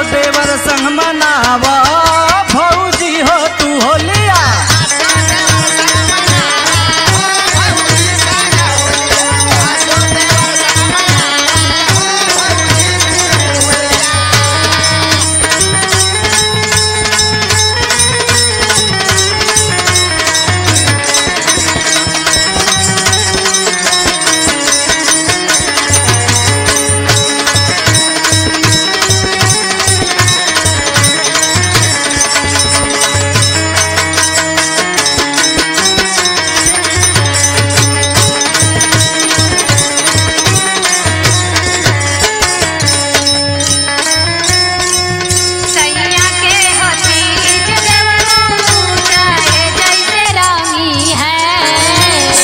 देवर संग मनावा भौजी हो तू होलिया सैया के हसीज देवरू चाहे जैसे रामी है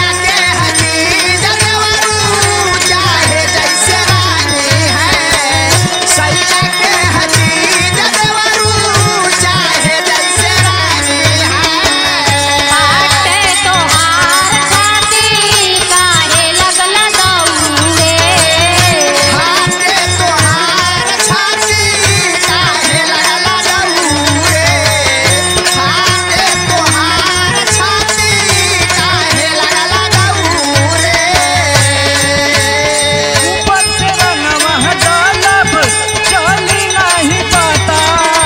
आटे तोहार छाती काहे लगला दौड़े ऊपर से रंगवा डालब चली नहीं पाता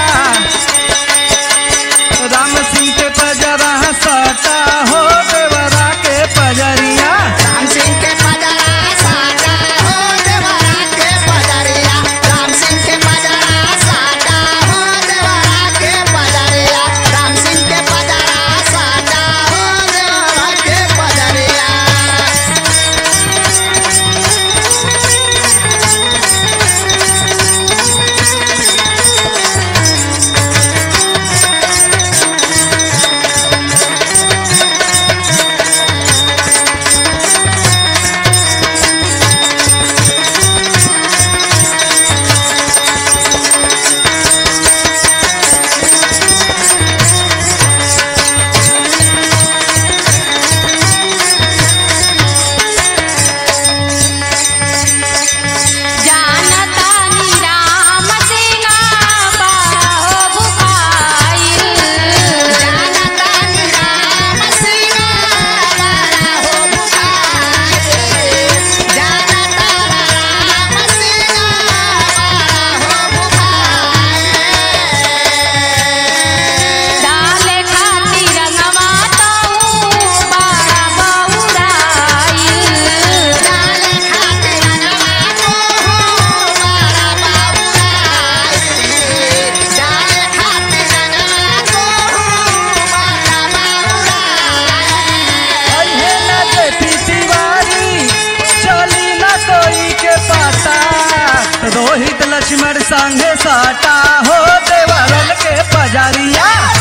राम सिंह के पजरा सटा हो देवरा के पजरिया राम सिंह के पजरा साटा हो देवरा के पजरिया राम सिंह के पजरा साटा हो देवरा के पजरिया राम सिंह के पजरा साटा हो देवरा के पजरिया जानता राम सेना बाहो बुखाइल जानता राम सिंह बड़ा हो बुखारे जानता राम सिंह बड़ा हो बुखारे डाले खातिर रंगवा तऊ बड़ा बहुराइल डाले खातिर रंगवा तो बड़ा बाबूराई डाले खातिर रंगवा तो बड़ा बाबूराई अहे न देखी तिवारी चली न कोई के पाता रोहित लक्ष्मण संगे साटा हो देवरन के पजरिया